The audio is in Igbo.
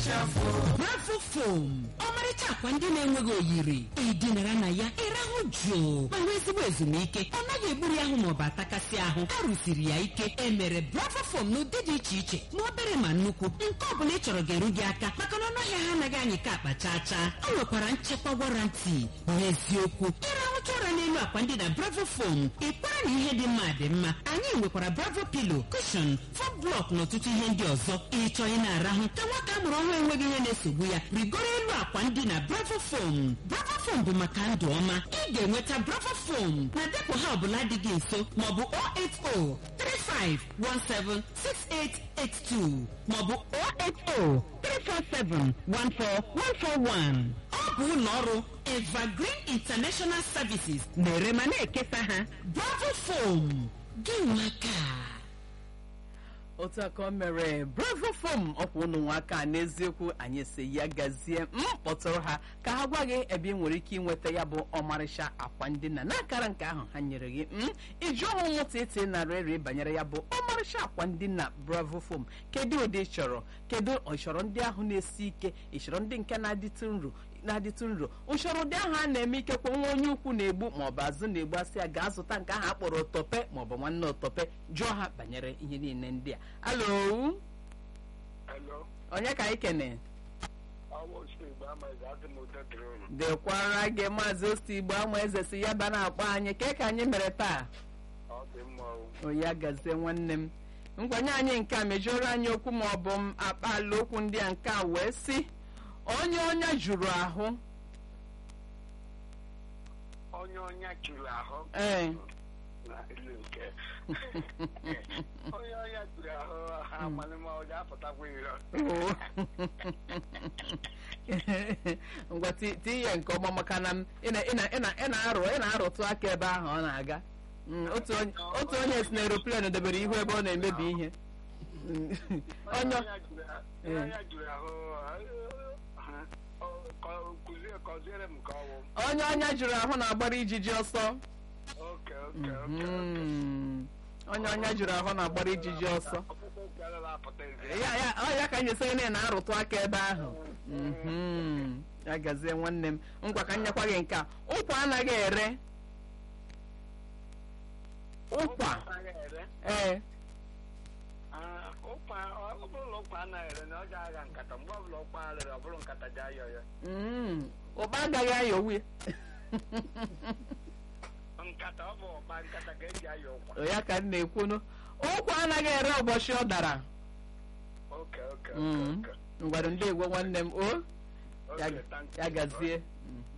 bravo fom ọmarịcha akwa ndị na-enweghị oyiri ịdịnara na ya ịrahụ jụụ ma nwee ezigbo ezumike ọ naghị egburu ahụ maọbụ atakasị ahụ a rụsiri ya ike emere bravo fom n'ụdị dị iche iche ma obere ma nnukwu nke ọ bụla ị chọrọ ga-eru gị aka maka na ọnụahịa ha anaghị anyị ka akpa chaa chaa ọ nwekwara nchekwa warranty n'eziokwu ịrahụcha ụra n'elu akwa ndị na bravo fom ịkwara na ihe dị mma dị mma anyị nwekwara bravo pilo kushon fom blọk na ọtụtụ ihe ndị ọzọ ịchọ ị na-arahụ ka nwata a mụrụ ọhụrụ enweghị ihe na-esogbu ya rigoro elu akwa ndị na bravo fom bravo fom bụ maka ndụ ọma ị ga-enweta bravo fom na depụ ha ọbụla dị gị nso maọbụ 08035176882 maọbụ 08034714141 ọ bụ ụlọ ọrụ evergreen international services na-ere ma na-ekesa ha bravo fom gị nwaka otu aka o mere bravo fom ọkwa ụnụ nwaka n'eziokwu anyị si ya gazie m kpọtụrụ ha ka ha gwa gị ebe ị nwere ike ịnweta ya bụ ọmarịcha akwa ndina n'akara nke ahụ ha nyere gị m iji ọnwụ nwụta iti narị eri banyere ya bụ ọmarịcha akwa ndina bravo fom kedu ụdị ị chọrọ kedu ịchọrọ ndị ahụ na-esi ike ịchọrọ ndị nke na-adịtụ nro na-adịtụ nro usoro ụdị ahụ a na-eme ikekwe nwa onye ukwu na-egbu maọbụ azụ na-egbu asị ya gaa zụta nke ahụ akpọrọ otope maọbụ nwanne otope jụọ ha banyere ihe niile ndị a alo Hello, onye ka anyị kene ọwụ osi Igbo amaghịzi asị m udo dịrị unu. dịkwara gị maazị osti igbo ama eze si ya ba na-akpọ anyị ke ka anyị mere taa Ọ dị mma o. oya gazie nwanne m nkwenye anyị nke a mejọrọ anyị okwu ma ọ bụ m akpala okwu ndị a nke a wee sị onye ọnya juru ahụ Onye ọnya juru ahụ ee na ilu nke. Onye ọnya juru ahụ ha amalị ma ọ ga-apụtakwa iro. Oo. ngwa ti- ti ihe nke ọma maka na m ị na- ị na- ị na- ị na-arụ ị na-arụtụ aka ebe ahụ ọ na-aga Mm, otu onye otu onye si na aeroplane debere ihu ebe ọ na-emebi ihe Mm, Onye onye ọnya juru onye ọnya juru ahụ ha, ọ, kọ- kụzie kọziere m ka ọ wụ. onye ọnya jụrụ ahụ na-agbara ijiji ọsọ Oke oke oke. Mm, onye ọnya jụrụ ahụ na-agbara ijiji ọsọ Ọkpụkpụ nke agaghị apụta ezi. ya ya ọ ya ka anyị sị na ị na-arụtụ aka ebe ahụ Mhm. ya gazie nwanne m ngwa ka m nyekwa gị nke a ụkwa anaghị ere ụkwa Anaghị ere. ee Ah, ụkwa ọ bụrụ na ụkwa anaghị ere na ọ ga-agha nkata mgbe ọbụla ụkwa rere ọ bụrụ nkata ji ayọ ya Mm, ụkpa agaghị ayọ uwe nkata ọ bụ ọkpa nkata ka eji ayọ ụkwa ya ka m na-ekwunu ụkwa anaghị ere ụbọchị ọ dara oke oke Mm. oke ngwara ndị egwe nwanne m o ya oke thank ya you. gazie Mm.